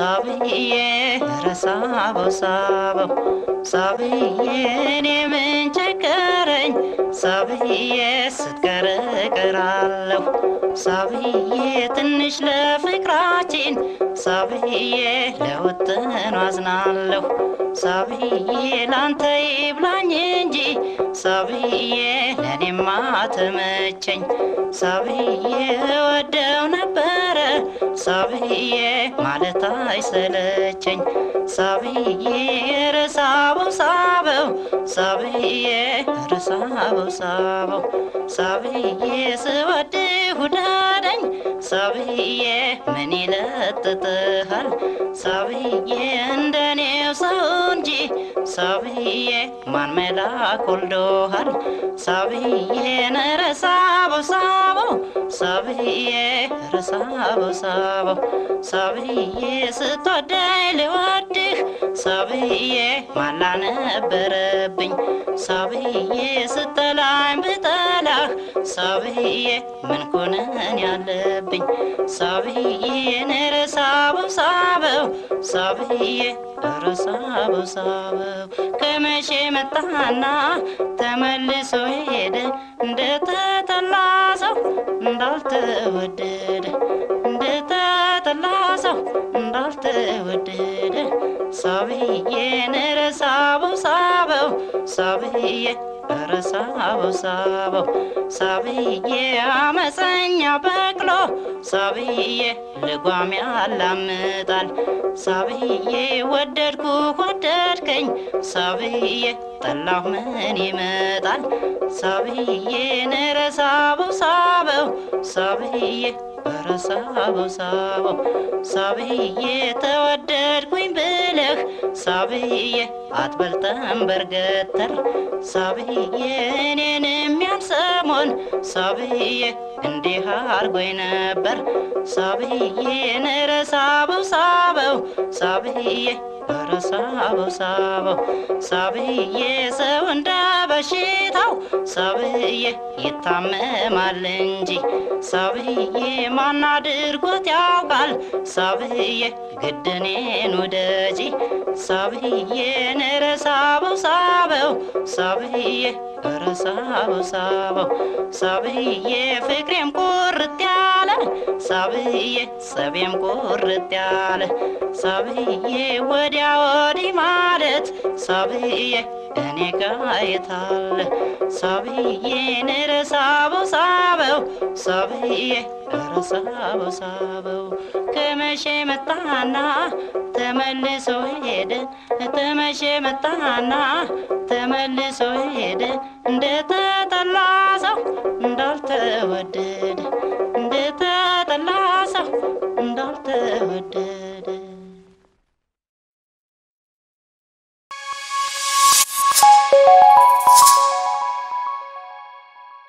ሳብዬ ረሳበው ሳበው ሳብዬ እኔ ምን ቸገረኝ ሳብዬ ስትቀር እቀራለሁ ሳብዬ ትንሽ ለፍቅራችን ሳብዬ ለውጥኑ አዝናለሁ ሳብዬ ላንተ ይብላኝ እንጂ ሳብዬ ለእኔማ ተመቸኝ ሳብዬ ወደው ነበረ ሳብዬ ማለት አይሰለቸኝ ሳብዬ ረሳበው ሳበው ሳብዬ ረሳበው ሳበው ሳብዬ ስወድህ ውደደኝ ሳብዬ ምን ይለጥጥሃል ሳብዬ እንደኔው ሰው እንጂ ሳብዬ ማን መላክ ወልዶሃል ሳብዬ ነረሳበው ሳበው ሳብዬ ረሳበው ሳበው ሳብዬ ስትወደኝ ልወድህ ሳብዬ ማላ ነበረብኝ ሳብዬ ስጠላኝ ብጠላህ ሳብዬ ምን ኮነን ያለብኝ ሳብዬ ነረሳበው ሳበው ሳብዬ ረሳበው ሳበው ከመቼ መጣና ተመልሶ ሄደ እንደተጠላ ሰው እንዳልተወደደ እንደተጠላ ሰው እንዳልተወደደ ሳብዬ ነረሳበው ሳበው ሳብዬ ረሳበው ሳበው ሳብዬ አመፀኛ በቅሎ ሳብዬ ልጓም ያላምጣል ሳብዬ ወደድኩ ወደድከኝ ሳብዬ ጠላሁ ምን ይመጣል ሳብዬ ነረሳበው ሳበው ሳብዬ ረሳበው ሳበው ሳብዬ ተወደድኩኝ ብለህ ሳብዬ አትበልጠም በርገተር ሳብዬ እኔንም ያን ሰሞን ሳብዬ እንዲህ አርጎኝ ነበር ሳብዬ ነረሳበው ሳበው ሳብዬ ረሳበው ሳበው ሳብዬ ሰው እንደ በሽታው ሳብዬ ይታመማል እንጂ ሳብዬ ማን አድርጎት ያውቃል ሳብዬ ግድኔን ውደጂ ሳብዬ ነረሳበው ሳበው ሳብዬ ረሳበው ሳበው ሳብዬ ፍቅሬም ቁርጥ ያለ ሳብዬ ጸቤም ቁርጥ ያለ ሳብዬ ወዲያ ወዲህ ማለት ሳብዬ እኔ ጋየታለ ሳብዬ ነረሳበው ሳበው ሳብዬ ረሳበው ሳበው ከመቼ መጣና ተመልሶ ሄደ ተመቼ መጣና ተመልሶ ሄደ እንደተጠላ ሰው እንዳልተወደደ